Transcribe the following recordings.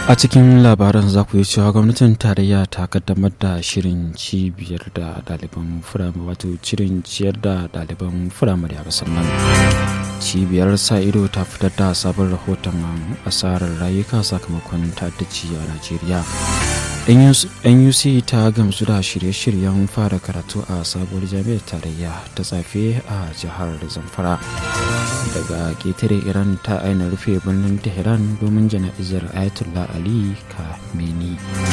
a cikin labaran za ku yi cewa gwamnatin tarayya ta kaddamar da shirin cibiyar da ɗaliban firamare wato shirin ciyar da ɗaliban firamare a ƙasar nan cibiyar sa ido ta fitar da sabon rahoton asarar rayuka sakamakon ta'addaci a najeriya nuc ta gamsu da shirye-shiryen fara karatu a sabuwar jami'ar tarayya ta tsafe a jihar zamfara daga ƙetare iran ta aina rufe birnin tehran domin jana'izar ayatollah ali kameni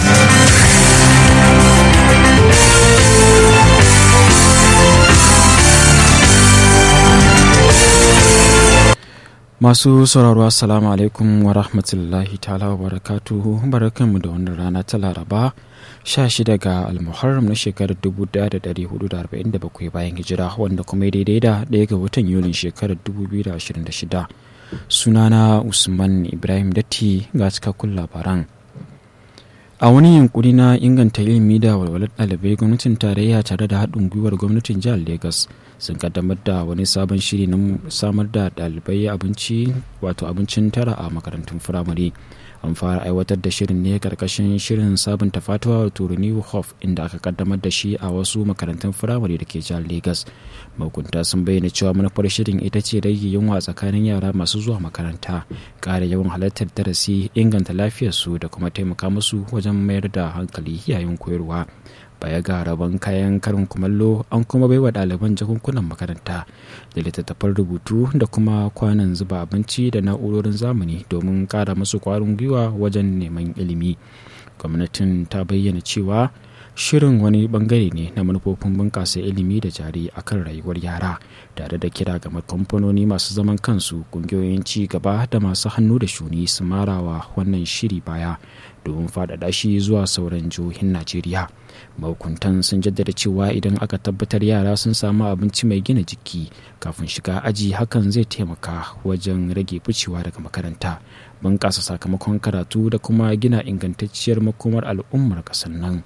masu sauraro assalamu alaikum wa rahmatullahi ta'ala wa barakatuhu barakanmu da wannan rana ta laraba 16 ga almuharram na shekarar 1447 bayan hijira wanda kuma daidai da ɗaya ga watan yulin shekarar 2026 sunana usman ibrahim datti ga cikakkun labaran a wani yunkuri na inganta ilimi da walwalar ɗalibai gwamnatin tarayya tare da haɗin gwiwar gwamnatin jihar lagos sun kaddamar da wani sabon shiri na samar da ɗalibai abinci wato abincin tara a makarantun firamare an fara aiwatar da shirin ne karkashin shirin sabunta fatuwa wato renew hof inda aka kaddamar da shi a wasu makarantun firamare da ke jihar lagos mahukunta sun bayyana cewa manufar shirin ita ce rage yunwa tsakanin yara masu zuwa makaranta ƙara yawan halartar darasi inganta lafiyarsu da kuma taimaka musu wajen mayar da hankali yayin koyarwa baya ga rabon kayan karin kumallo an kuma baiwa ɗaliban jakunkunan makaranta da littattafan rubutu da kuma kwanan zuba abinci da na'urorin zamani domin ƙara musu ƙwarin gwiwa wajen neman ilimi gwamnatin ta bayyana cewa shirin wani bangare ne na manufofin bunƙasa ilimi da jari akan rayuwar yara tare da kira ga kamfanoni masu zaman kansu ƙungiyoyin ci gaba da masu hannu da shuni su marawa wannan shiri baya domin faɗaɗa shi zuwa sauran jihohin najeriya mahukuntan sun jaddada cewa idan aka tabbatar yara sun samu abinci mai gina jiki kafin shiga aji hakan zai taimaka wajen rage ficewa daga makaranta bunƙasa sakamakon karatu da kuma gina ingantacciyar makomar al'ummar ƙasar nan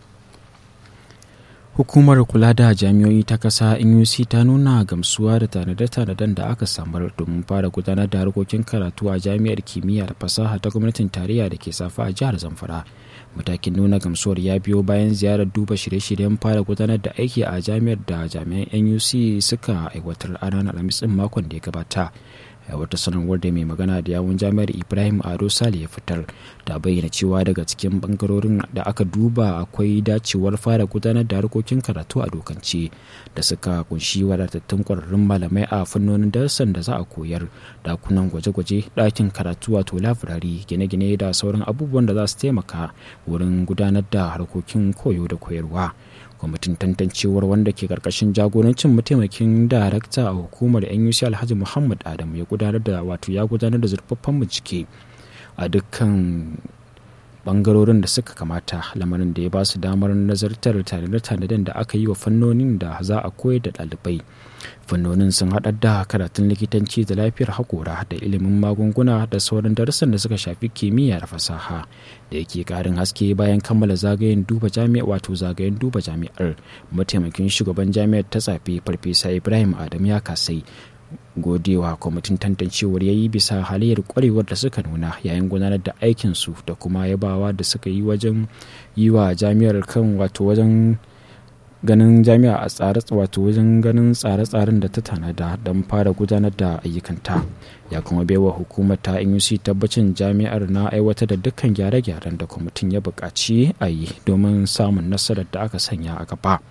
hukumar kula da jami'o'i ta kasa nuc ta nuna gamsuwa da tanade-tanaden da aka samar domin fara gudanar da harkokin karatu a jami'ar kimiyya da fasaha ta gwamnatin tarayya da ke safa a jihar zamfara matakin nuna gamsuwar ya biyo bayan ziyarar duba shirye-shiryen fara gudanar da aiki a jami'ar da jami'an nuc suka aiwatar a ranar alhamis din makon da ya gabata wata sanarwar da mai magana da yawun jami'ar ibrahim ado sale ya fitar ta bayyana cewa daga cikin bangarorin da aka duba akwai dacewar fara gudanar da harkokin karatu a dokance da suka kunshi wadatattun kwararrun malamai a fannonin darussan da za a koyar dakunan gwaje-gwaje ɗakin karatu wato labirari gine-gine da sauran abubuwan da za su taimaka wurin gudanar da harkokin koyo da koyarwa kwamitin tantancewar wanda ke karkashin jagorancin mataimakin darakta a hukumar nuc alhaji muhammad adamu ya gudanar da wato ya gudanar da zurfaffen bincike a dukkan bangarorin da suka kamata lamarin da ya ba su damar nazartar tanade-tanaden da aka yi wa fannonin da za a koyar da ɗalibai fannonin sun haɗar da karatun likitanci da lafiyar haƙora da ilimin magunguna da sauran darussan da suka shafi kimiyya da fasaha da yake ƙarin haske bayan kammala zagayen duba jami'a wato zagayen duba jami'ar mataimakin shugaban jami'ar ta tsafe farfesa ibrahim adam ya kasai godewa kwamitin tantancewar ya yi bisa halayyar kwarewar da suka nuna yayin gudanar da aikinsu da kuma yabawa da suka yi wajen yi wa jami'ar kan wato wajen ganin jami'a a tsare wato wajen ganin tsare-tsaren da ta tanada don fara gudanar da ayyukanta ya kuma baiwa hukumar ta nuc tabbacin jami'ar na aiwatar da dukkan gyare-gyaren da kwamitin ya buƙaci a yi domin samun nasarar da aka sanya a gaba.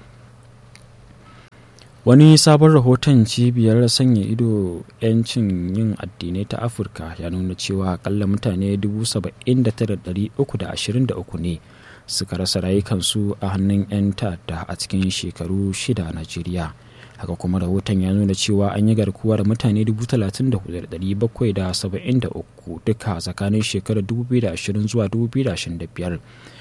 wani sabon rahoton cibiyar sanya ido 'yancin yin addinai ta afirka ya nuna cewa akalla mutane 79,323 ne suka rasa rayukansu a hannun 'yan ta'adda a cikin shekaru shida a najeriya haka kuma rahoton ya nuna cewa an yi garkuwar mutane 34,773 duka tsakanin shekarar 2020 zuwa 2025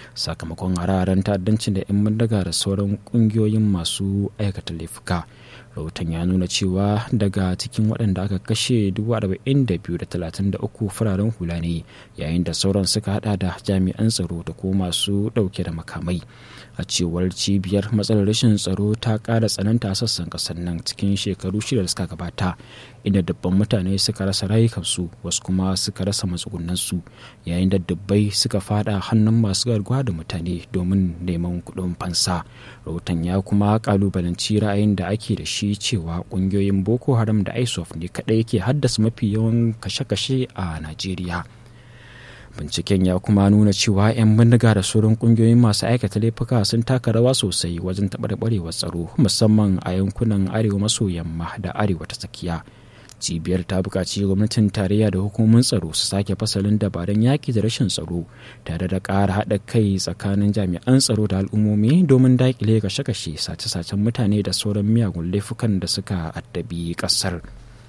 sakamakon hararen ta'addancin da 'yan bindiga da sauran kungiyoyin masu aikata laifuka rahoton ya nuna cewa daga cikin waɗanda aka kashe 42,33 fararen hula ne yayin da sauran suka hada da jami'an tsaro da kuma masu ɗauke da makamai a cewar cibiyar matsalar rashin tsaro ta ƙara tsananta sassan ƙasar nan cikin shekaru shida da suka gabata inda dubban mutane suka rasa rayukansu wasu kuma suka rasa matsugunansu yayin da dubbai suka fada hannun masu garkuwa da mutane domin neman kuɗin fansa rahoton ya kuma kalubalanci ra'ayin da ake da shi cewa ƙungiyoyin boko haram da isof ne kaɗai ke haddasa mafi yawan kashe-kashe a najeriya binciken ya kuma nuna cewa 'yan bindiga da sauran kungiyoyin masu aikata laifuka sun taka rawa sosai wajen taɓarɓarewar tsaro musamman a yankunan arewa maso yamma da arewa ta tsakiya cibiyar ta buƙaci gwamnatin tarayya da hukumomin tsaro su sake fasalin dabarun yaƙi da rashin tsaro tare da ƙara haɗa kai tsakanin jami'an tsaro da al'ummomi domin daƙile kashe-kashe sace-sacen mutane da sauran miyagun laifukan da suka addabi ƙasar.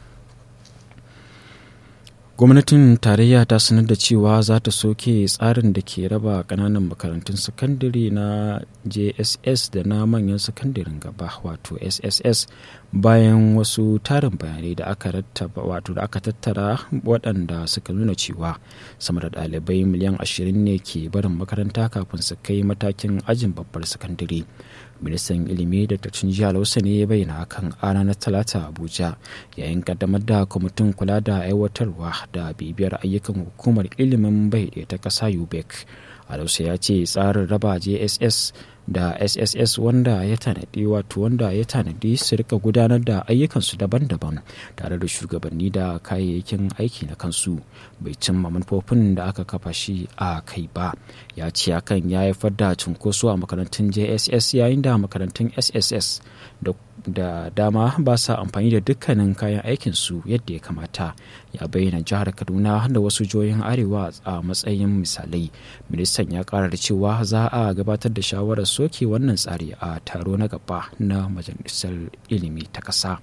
gwamnatin tarayya ta sanar da cewa za ta soke tsarin da ke raba kananan makarantun sakandare na jss da na manyan sakandaren gaba wato sss bayan wasu tarin bayanai da aka rattaba wato da aka tattara waɗanda suka nuna cewa sama da ɗalibai miliyan ashirin ne ke barin makaranta kafin su kai matakin ajin babbar sakandare ministan ilimi da tacin jihar hausa ne ya bayyana hakan a ranar talata abuja yayin kaddamar da kwamitin kula da aiwatarwa da bibiyar ayyukan hukumar ilimin bai ta ƙasa ubec alausa ya ce tsarin raba jss da sss wanda ya tanadi wato wanda ya tanadi su rika gudanar da ayyukansu daban-daban tare da shugabanni da kayayyakin aiki na kansu bai cimma manufofin da aka kafa shi a kai ba ya ce hakan ya haifar da cunkoso a makarantun jss yayin da makarantun sss da da dama ba sa amfani da dukkanin kayan aikinsu yadda ya kamata ya bayyana jihar kaduna da wasu jihohin arewa a matsayin misalai ministan ya kara da cewa za a gabatar da shawarar soke wannan tsari a taro na gaba na majalisar ilimi ta ƙasa.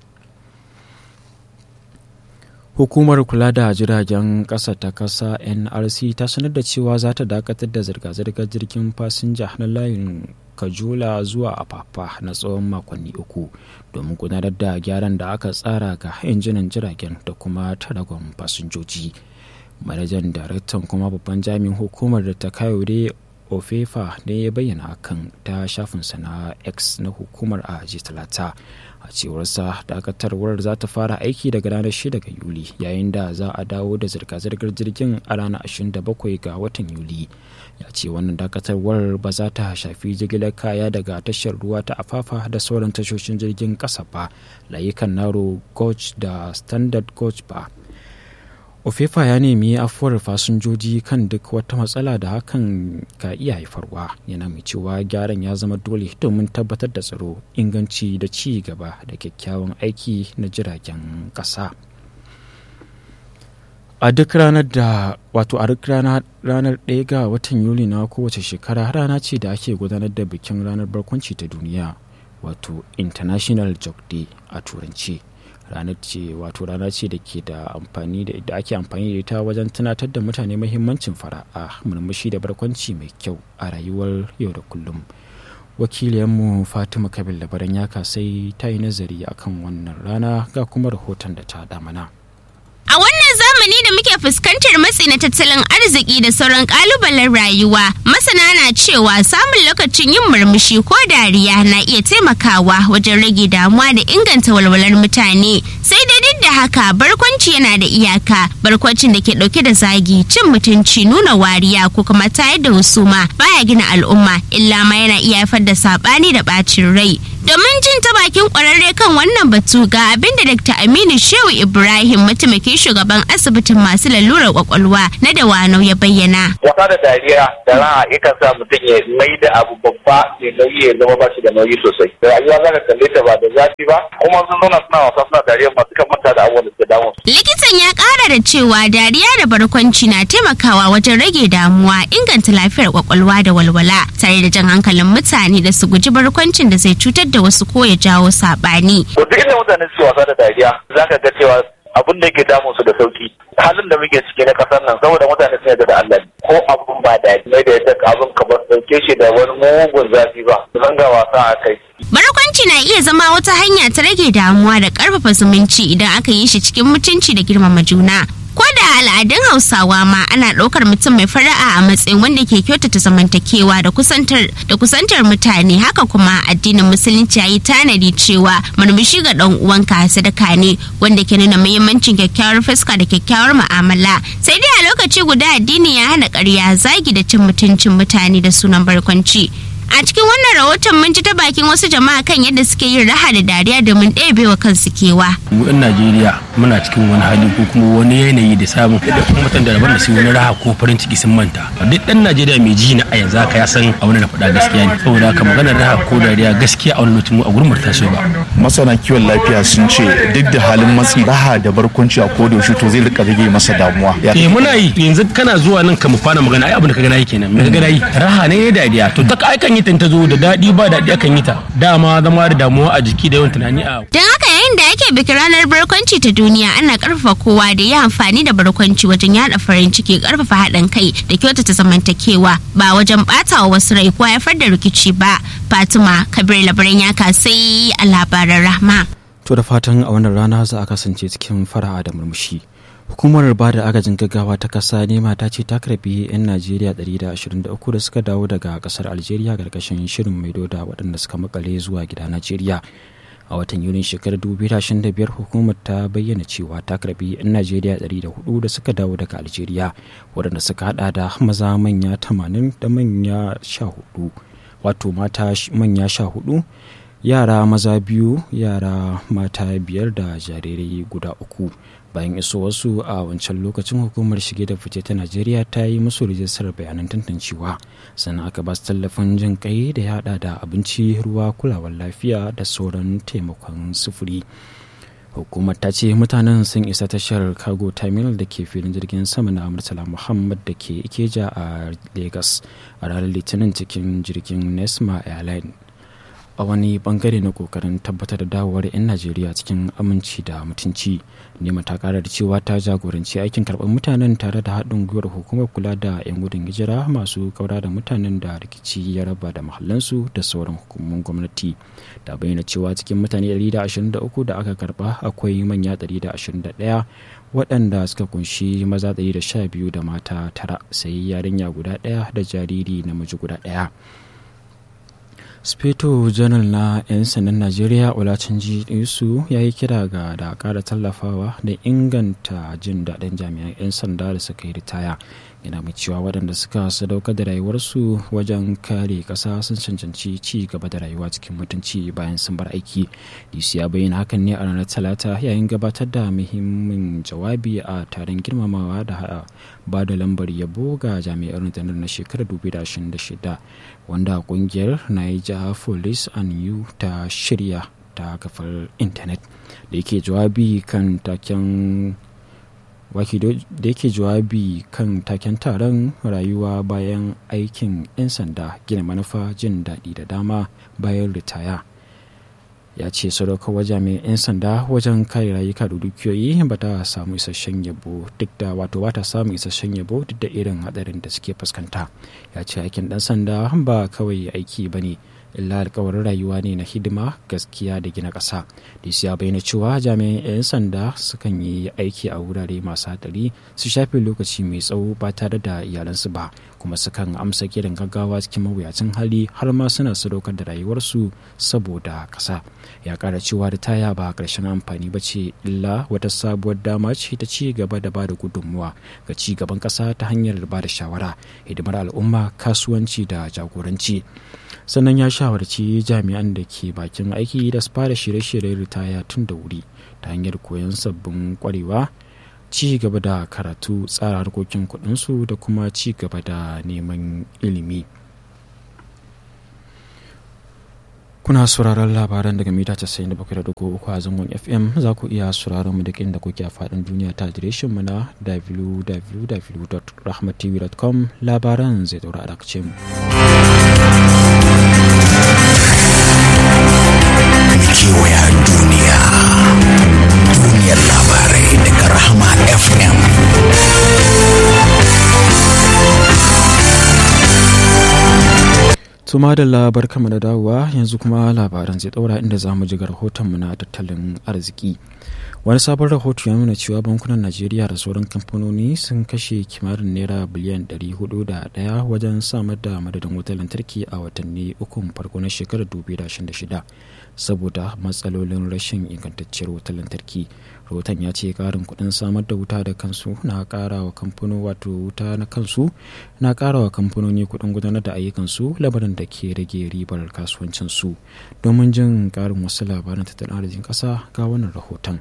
hukumar kula da jiragen ƙasa ta ƙasa nrc ta sanar da cewa za ta dakatar da zirga-zirgar jirgin fasinja na layin kajula zuwa afafa na tsawon makonni uku domin gudanar da gyaran da aka tsara ga injinan jiragen da kuma taragon fasinjoji manajan daraktan kuma babban jami'in hukumar da ta kayode ofefa ne ya bayyana hakan ta shafinsa na x na hukumar a talata a cewarsa dakatarwar za ta fara aiki daga ranar 6 ga yuli yayin da za a dawo da zirga-zirgar jirgin a ranar 27 ga watan yuli ya ce wannan dakatarwar ba za ta shafi jigilar kaya daga tashar ruwa ta afafa da sauran tashoshin jirgin kasa ba layukan naro coach da standard coach ba ofefa ya nemi afuwar fasinjoji kan duk wata matsala da hakan ka iya haifarwa yana mai cewa gyaran ya zama dole domin tabbatar da tsaro inganci da ci gaba da kyakkyawan aiki na jiragen ƙasa a duk ranar da wato a duk ranar ɗaya ga watan yuli na kowace shekara rana ce da ake gudanar da bikin ranar barkwanci ta duniya wato international joke day a turanci ranar ce wato rana ce da ke da amfani da da ake amfani da ita wajen tunatar da mutane mahimmancin fara'a murmushi da barkwanci mai kyau a rayuwar yau da kullum wakiliyanmu fatima kabil labaran ya kasai ta yi nazari akan wannan rana ga kuma rahoton da ta damana. A wannan zamani da muke fuskantar matsi na tattalin arziki da sauran kalubalen rayuwa, masana na cewa samun lokacin yin murmushi ko dariya na iya taimakawa wajen rage damuwa da inganta walwalar mutane. Sai dai duk da haka barkwanci yana da iyaka, barkwancin da ke dauke da zagi, cin mutunci, nuna wariya ko kuma tayar da husuma baya gina al'umma, illa ma yana iya haifar da sabani da bacin rai. Domin jin ta bakin kwararre kan wannan batu ga abin da Dr. Aminu Shehu Ibrahim mataimakin shugaban asibitin masu lalurar kwakwalwa na Dawanau ya bayyana. Wasa da dariya da raha yakan sa mutum ya mai da abu babba mai nauyi ya zama ba shi da nauyi sosai. Da rayuwa za ka kalle ta ba da zafi ba kuma sun zauna suna wasa suna dariya masu kan manta da abubuwan da suke damun. Likitan ya kara da cewa dariya da barkwanci na taimakawa wajen rage damuwa inganta lafiyar kwakwalwa da walwala tare da jan hankalin mutane da su guji barkwancin da zai cutar da wasu ko ya jawo saɓani. To duk inda mutane suke wasa da dariya za ka ga cewa abin da yake damun su da sauki halin da muke ciki na kasar nan saboda mutane sun yarda da Allah ne ko abun ba da mai da yadda abun kamar dauke shi da wani mugun zafi ba zan ga wasa a kai Barkwanci na iya zama wata hanya ta rage damuwa da ƙarfafa zumunci idan aka yi shi cikin mutunci da girmama juna. Ko da al'adun Hausawa ma ana ɗaukar mutum mai fara'a a matsayin wanda ke kyautata zamantakewa da kusantar da kusantar mutane haka kuma addinin musulunci ya yi tanadi cewa murmushi ga ɗan uwanka sadaka ne wanda ke nuna muhimmancin kyakkyawar fuska da kyakkyawar mu'amala. Sai dai a lokaci guda addini ya hana ƙarya zagi da cin mutuncin mutane da sunan barkwanci. A cikin wannan rahoton mun ji ta bakin wasu jama'a kan yadda suke yin raha da dariya domin ɗebewa kansu kewa. mu yan najeriya muna cikin wani hali ko kuma wani yanayi da samun da kuma mutan da rabar da su wani raha ko farin ciki sun manta duk dan najeriya mai ji na a yanzu haka ya san a wani da faɗa gaskiya ne saboda haka maganar raha ko dariya gaskiya a wani lokacin mu a gurin ta so ba masana kiwon lafiya sun ce duk da halin matsi raha da barkwanci a koda yaushe to zai rika rage masa damuwa Ya- eh muna yi yanzu kana zuwa nan ka mu fara magana ai abin da ka gana yi kenan me ka gana yi raha ne da dariya to ta ai kan yi ta ta zo da daɗi ba daɗi akan yi ta dama zama da damuwa a jiki da yawan tunani a Don haka yayin da ake bikin ranar barkwanci ta duniya ana karfafa kowa da ya amfani da barkwanci wajen yada farin ciki karfafa haɗin kai da kyautata zamantakewa ba wajen ɓata wa wasu rai ko haifar da rikici ba. Fatima Kabir labaran ya kasai a labaran rahma. To da fatan a wannan rana za a kasance cikin fara'a da murmushi. Hukumar ba da agajin gaggawa ta kasa nema ta ce ta karbi 'yan Najeriya 123 da suka dawo daga kasar Algeria karkashin shirin maido da waɗanda suka makale zuwa gida Najeriya. A watan Yunin shekarar 2025 hukumar ta bayyana cewa ta karbi 'yan Najeriya 104 da suka dawo daga Algeria waɗanda suka hada da maza manya 80 da manya 14 wato mata manya 14 yara maza biyu yara mata biyar da jarirai guda uku bayan iso wasu a wancan lokacin hukumar shige da fice ta najeriya ta yi musu rijistar bayanan tantancewa sannan aka ba su tallafin jin kai da ya hada da abinci ruwa kulawar lafiya da sauran taimakon sufuri hukumar ta ce mutanen sun isa tashar cargo terminal da ke filin jirgin sama na murtala muhammad da ke ikeja a lagos a ranar litinin cikin jirgin nesma airline a wani bangare na kokarin tabbatar da dawowar 'yan najeriya cikin aminci da mutunci nema ta kara da cewa ta jagoranci aikin karɓar mutanen tare da haɗin gwiwar hukumar kula da 'yan gudun hijira masu kaura da mutanen da rikici ya raba da mahallansu da sauran hukumomin gwamnati ta bayyana cewa cikin mutane 123 da aka karɓa akwai manya 121 waɗanda suka kunshi maza 112 da mata tara sai yarinya guda ɗaya da jariri namiji guda ɗaya speto janar na 'yan sandan najeriya olatunji isu ya yi kira ga da kara tallafawa da inganta jin daɗin jami'an 'yan sanda da suka yi ritaya yana mai cewa waɗanda suka sadaukar da rayuwarsu wajen kare ƙasa sun cancanci ci gaba da rayuwa cikin mutunci bayan sun bar aiki dc ya bayyana hakan ne a ranar talata yayin gabatar da muhimmin jawabi a taron girmamawa da ba da lambar yabo ga jami'ar rundunar na shekarar 2026 wanda kungiyar niger police and you ta shirya ta kafar intanet da yake jawabi kan taken waki da yake jawabi kan taken taron rayuwa bayan aikin 'yan sanda gina manufa jin daɗi da dama bayan ritaya ya ce sadaukar jami'an 'yan sanda wajen kare rayuka da dukiyoyi ba ta samu isasshen yabo duk da wato ba ta samu isasshen yabo duk da irin hadarin da suke fuskanta ya ce aikin dan sanda ba kawai aiki ba ne illa alkawarin rayuwa ne na hidima gaskiya da gina ƙasa dc ya bayyana cewa jami'an 'yan sanda sukan yi aiki a wurare masu hadari su shafe lokaci mai tsawo ba tare da iyalansu ba kuma sukan amsa kiran gaggawa cikin mawuyacin hali har ma suna sadaukar da rayuwarsu saboda ƙasa ya ƙara cewa ritaya ba ƙarshen amfani ba ce illa wata sabuwar dama ce ta ci gaba da bada gudunmuwa ga ci gaban ƙasa ta hanyar ba da shawara hidimar al'umma kasuwanci da jagoranci sannan ya shawarci jami'an da ke bakin aiki da su fara shirye-shiryen ritaya tun da wuri ta hanyar koyon sabbin kwarewa ci gaba da karatu tsara harkokin kudinsu da kuma ci gaba da neman ilimi kuna sauraron labaran daga mita 97.3 a zangon fm za ku iya sauraron mu duk inda kuke a faɗin duniya ta adireshin mu na www.rahmatv.com labaran zai daura a mu. kewaya duniya duniyar labarai daga rahama fm Tuma da labar kama da dawowa yanzu kuma labaran zai daura inda za mu ji ga rahotonmu na tattalin arziki. Wani sabon rahoto ya nuna cewa bankunan Najeriya da sauran kamfanoni sun kashe kimanin naira biliyan 401 wajen samar da madadin wutar lantarki a watanni ukun farko na shekarar 2026 saboda matsalolin rashin ingantacciyar wutar lantarki. Rahoton ya ce karin kuɗin samar da wuta da kansu na ƙara wa kamfano wato wuta na kansu na ƙara wa kamfanoni kuɗin gudanar da ayyukansu labarin da ke rage ribar kasuwancinsu domin jin ƙarin wasu labaran tattalin arzikin ƙasa ga wannan rahoton.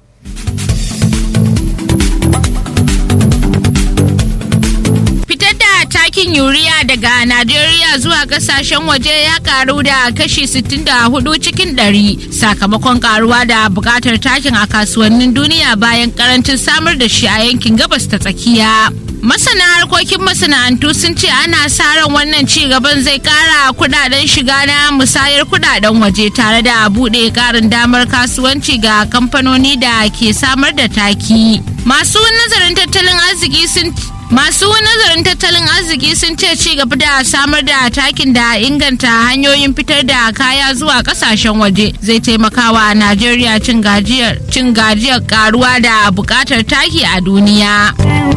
Fitar da takin yuriya daga Najeriya zuwa kasashen waje ya karu da kashi 64 cikin 100 sakamakon karuwa da bukatar takin a kasuwannin duniya bayan karancin samar da shi a yankin gabas ta tsakiya. Masana harkokin masana'antu sun ce ana sa ran wannan ci gaban zai kara kudaden shiga na musayar kudaden waje tare da bude karin damar kasuwanci ga kamfanoni da ke samar da taki. Masu nazarin tattalin arziki sun Masu nazarin tattalin arziki sun ce ci gaba da samar da takin da inganta hanyoyin fitar da kaya zuwa kasashen waje zai taimakawa Najeriya cin gajiyar cin gajiyar karuwa da bukatar taki a duniya.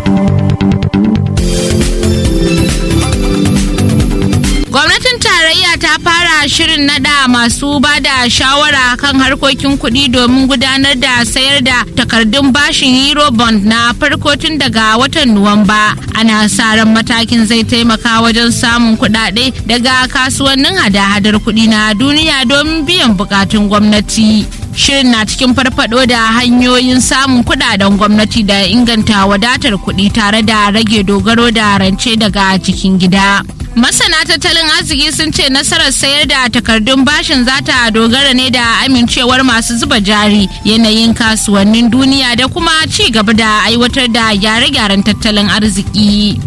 Gwamnatin tarayya ta fara shirin nada masu ba da shawara kan harkokin kuɗi domin gudanar da sayar da takardun bashin Eurobond na farko tun daga watan Nuwamba. Ana sa ran matakin zai taimaka wajen samun kuɗaɗe daga kasuwannin hada-hadar kuɗi na duniya domin biyan bukatun gwamnati. Shirin na cikin farfado da hanyoyin samun kudaden gwamnati da inganta wadatar kuɗi tare da rage dogaro da rance daga cikin gida. Masana tattalin arziki sun ce nasarar sayar da takardun bashin za ta dogara ne da amincewar masu zuba jari yanayin kasuwannin duniya da kuma ci gaba da aiwatar da gyare-gyaren tattalin arziki.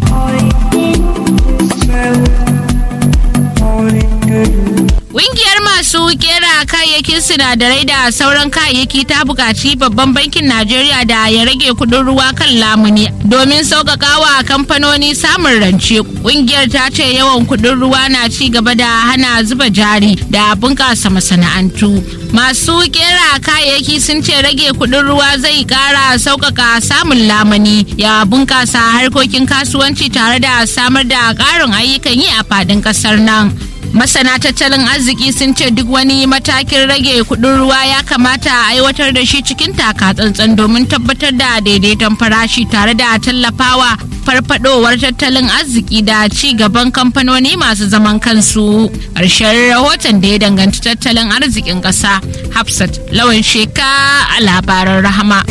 Ƙungiyar masu kera kayayyakin sinadarai da sauran kayayyaki ta buƙaci babban bankin Najeriya da ya rage kuɗin ruwa kan lamuni domin sauƙaƙawa kamfanoni samun rance. Ƙungiyar ta ce yawan kuɗin ruwa na ci gaba da hana zuba jari da bunƙasa masana'antu. Masu kera kayayyaki sun ce rage kuɗin ruwa zai ƙara sauƙaƙa samun lamuni ya bunƙasa harkokin kasuwanci tare da samar da ƙarin ayyukan yi a faɗin ƙasar nan. masana tattalin arziki sun ce duk wani matakin rage kudin ruwa ya kamata a aiwatar da shi cikin taka tsantsan domin tabbatar da daidaiton farashi tare da tallafawa farfadowar tattalin arziki da ci gaban kamfanoni masu zaman kansu ƙarshen rahoton da ya danganci tattalin arzikin ƙasa hafsat lawan sheka a labaran rahama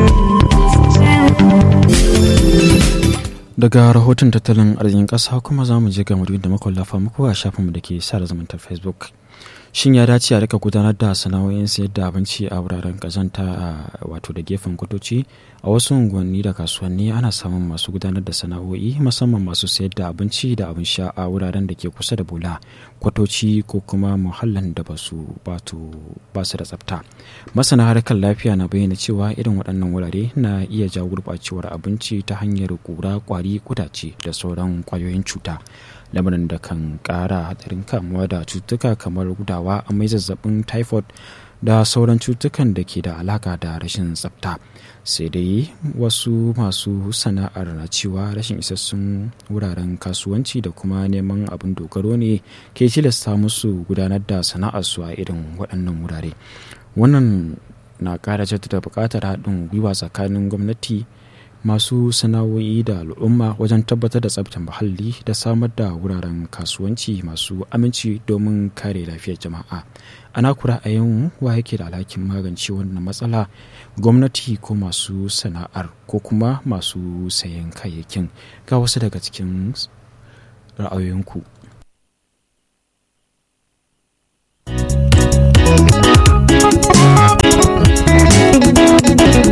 daga rahoton tattalin arzikin ƙasa kuma za mu je ga da makwallafa muku a shafinmu da ke sada zumuntar facebook shin ya dace a rika gudanar da sana'o'in sayar da abinci a wuraren kazanta a wato da gefen kwatoci a wasu unguwanni da kasuwanni ana samun masu gudanar da sana'o'i musamman masu sayar da abinci da abin sha a wuraren da ke kusa da bola kwatoci ko kuma muhallin da ba su ba su da tsafta masana harkar lafiya na bayyana cewa irin waɗannan wurare na iya jawo gurɓacewar abinci ta hanyar ƙura ƙwari kudace da sauran ƙwayoyin cuta lamarin da kan ƙara hatsarin kamuwa da cututtuka kamar gudawa amai zazzabin typhoid da sauran cutukan da ke da alaka da rashin tsafta sai dai wasu masu sana'ar na cewa rashin isassun wuraren kasuwanci da kuma neman abin dogaro ne ke tilasta musu gudanar da sana'arsu a irin waɗannan wurare wannan na ƙara jaddada buƙatar haɗin gwiwa tsakanin gwamnati masu sana'o'i da al'umma wajen tabbatar da tsabtar muhalli da samar da wuraren kasuwanci masu aminci domin kare lafiyar jama'a ana kura a yin wa yake da alhakin magance wannan matsala gwamnati ko masu sana'ar ko kuma masu sayan kayayyakin ga wasu daga cikin ra'ayoyinku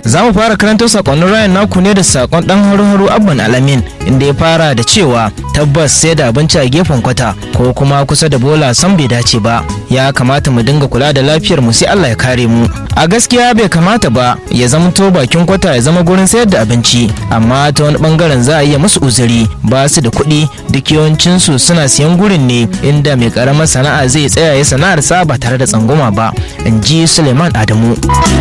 za mu fara karanto sakonnin rayan naku ne da sakon dan haru-haru abban alamin inda ya fara da cewa tabbas sai da abinci a gefen kwata ko kuma kusa da bola san bai dace ba ya kamata mu dinga kula da lafiyar mu sai Allah ya kare mu a gaskiya bai kamata ba ya zamto bakin kwata ya zama gurin sayar da abinci amma ta wani bangaren za a iya musu uzuri ba su da kuɗi duk yawancin su suna siyan gurin ne inda mai karamar sana'a zai tsaya ya sana'ar sa ba tare da tsangwama ba in ji Suleiman Adamu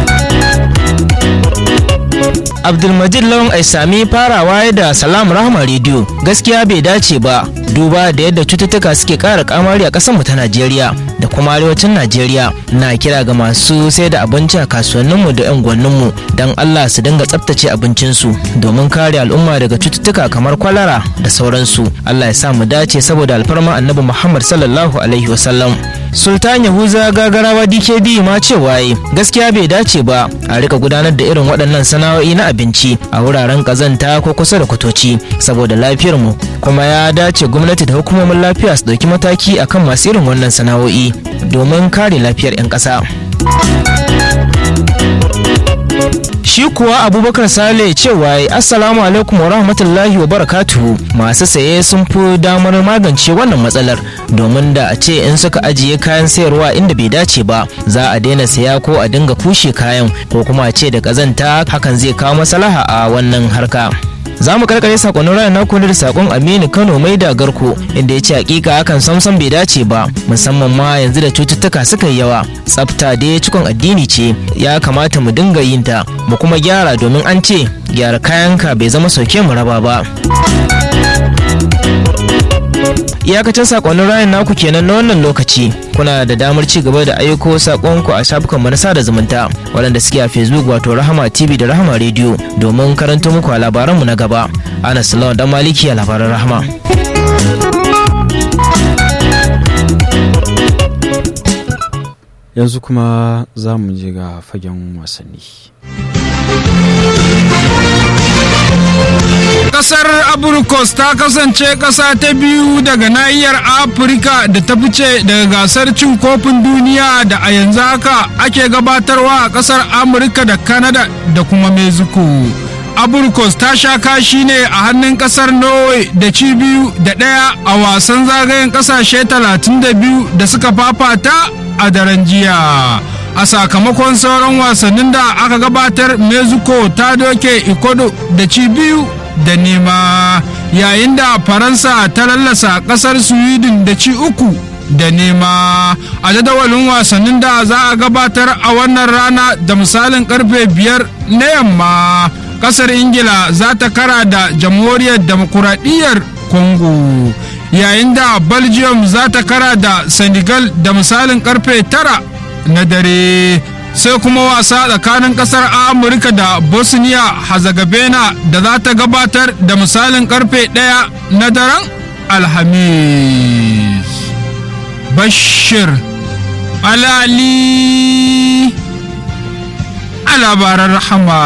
abdulmajid lawan aisami farawa da salam rahama rediyo gaskiya bai dace ba duba da yadda cututtuka suke ƙara kamari a ƙasarmu ta najeriya da kuma arewacin najeriya na kira ga masu sai da abinci a kasuwanninmu da 'yan gwanninmu don allah su dinga tsaftace abincinsu domin kare al'umma daga cututtuka kamar kwalara da sauransu allah ya sa mu dace saboda alfarma annabi muhammad sallallahu alaihi wasallam sultan yahuza gagarawa dkd ma cewa yi gaskiya bai dace ba a rika gudanar da irin waɗannan sana'o'i na abinci a wuraren ƙazanta ko kusa da kwatoci saboda lafiyar mu kuma ya dace gwamnati da hukumomin lafiya su ɗauki mataki akan masu irin wannan sana'o'i domin kare lafiyar 'yan ƙasa. shi kuwa abubakar sale cewa assalamu alaikum wa rahmatullahi wa barakatuhu masu saye sun fi damar magance wannan matsalar domin da a ce in suka ajiye kayan sayarwa inda bai dace ba za a daina saya ko a dinga kushe kayan ko kuma a ce da kazanta hakan zai kawo maslaha a wannan harka za mu karkare sakonnin ranar naku da sakon aminu kano mai da garko inda ya ce hakika hakan samsam bai dace ba musamman ma yanzu da cututtuka suka yi yawa tsafta dai cikon addini ce ya kamata mu dinga yin ta mu kuma gyara domin an ce gyara kayanka bai zama sauke mu raba ba iyakacin sakonnin rayan naku kenan na wannan lokaci kuna da damar ci gaba da aiko sakonku a shafukan manasa da zumunta waɗanda suke a facebook wato rahama tv da rahama radio domin karanta muku a labaranmu na gaba ana salawa dan maliki a labaran rahama yanzu kuma za mu je ga fagen wasanni Kasar Abrikos ta kasance ƙasa ta biyu daga nahiyar Afirka da ta fice daga gasar cin kofin duniya da a yanzu haka ake gabatarwa a ƙasar Amurka da Canada da kuma Mexico. Abrikos ta sha kashi ne a hannun ƙasar Norway da ci biyu da ɗaya a wasan zagayen ƙasashe 32 da suka fafata a daren jiya. a sakamakon sauran wasannin da aka gabatar mexico ta doke ikodo da ci biyu da nema yayin da faransa ta lallasa kasar sweden da ci uku da nema a jadawalin wasannin da za a gabatar a wannan rana da misalin karfe biyar na yamma kasar ingila za ta kara da jamhuriyar demokuraɗiyyar congo yayin da belgium za ta kara da senegal da misalin karfe tara na dare sai kuma wasa tsakanin kasar amurka da bosnia herzegovina da za ta gabatar da misalin karfe ɗaya na daren alhamis bashir alali a labaran rahama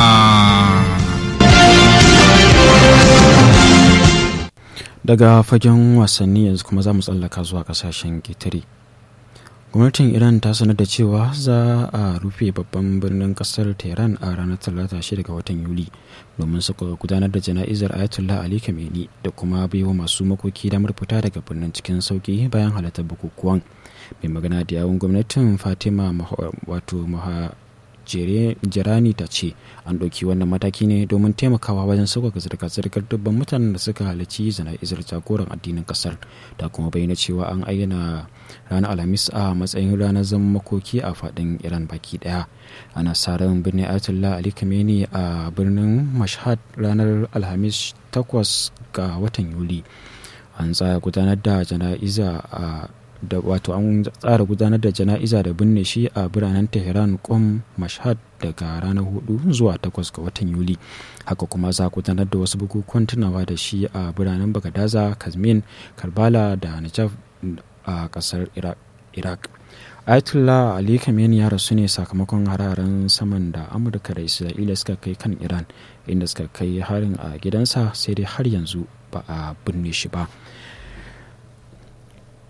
daga fagen wasanni yanzu kuma za mu tsallaka zuwa kasashen ƙetare gwamnatin iran ta sanar da cewa za a rufe babban birnin kasar tehran a ranar talata shida ga watan yuli domin suka gudanar da jana'izar ayatollah ali khamenei da kuma baiwa masu makoki damar fita daga birnin cikin sauki bayan halartar bukukuwan mai magana da yawun gwamnatin fatima wato jirani ta ce an ɗauki wannan mataki ne domin taimakawa wajen sauƙaƙa zirga-zirgar dubban mutanen da suka halarci jana'izar jagoran addinin ƙasar da kuma bayyana cewa an ayyana ranar alhamis a matsayin ranar zaman makoki a faɗin iran baki ɗaya ana sa ran birnin ayatollah ali khamenei a birnin mashhad ranar alhamis 8 ga watan yuli an tsaya gudanar da jana'iza a da wato an tsara gudanar da jana'iza da binne shi a biranen tehran kum mashhad daga ranar 4 zuwa 8 ga watan yuli haka kuma za gudanar da wasu bukukuwan tunawa da shi a biranen bagadaza kazmin karbala da najaf a kasar iraq ayatollah ali khamenei ya rasu ne sakamakon hararen saman da amurka da isra'ila suka kai kan iran inda suka kai harin a gidansa sai dai har yanzu ba a binne shi ba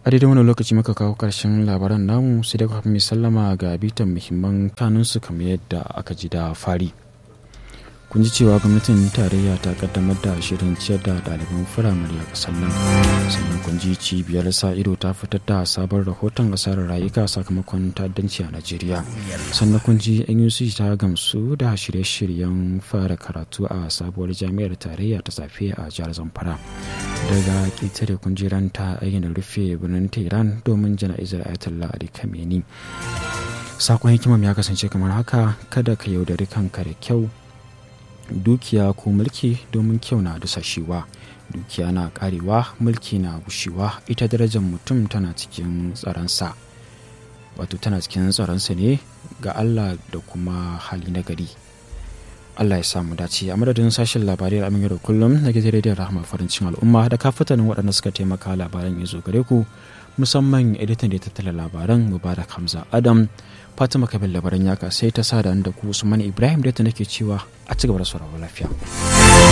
a daidai wani lokaci muka kawo karshen labaran namu sai da kafin mai sallama ga bitan muhimman kanunsu kamar yadda aka ji da fari kun ji cewa gwamnatin tarayya ta kaddamar da shirin ciyar da ɗaliban firamare a ƙasar nan sannan kun ji cibiyar sa ido ta fitar da sabon rahoton asarar rayuka sakamakon ta'addanci a najeriya sannan kun ji nuc ta gamsu da shirye-shiryen fara karatu a sabuwar jami'ar tarayya ta safe a jihar zamfara daga ƙetare kun ji ran ta ayyana rufe birnin tehran domin jana'izar ayatollah ali kameni sakon hikimar ya kasance kamar haka kada ka yaudari kanka da kyau dukiya ko mulki domin kyau na dusashewa dukiya na karewa mulki na gushewa ita darajar mutum tana cikin tsaronsa wato tana cikin tsaronsa ne ga allah da kuma hali na gari allah ya samu dace a madadin sashen labarai da da kullum na gidan rediyon rahama farin cikin al'umma da kafatanin waɗanda suka taimaka labaran ya zo gare ku musamman editan da ya tattala labaran mubarak hamza adam fatima kabil labaran yaka sai ta sa da ku usman ibrahim da ta nake cewa a ci gaba da sauraron lafiya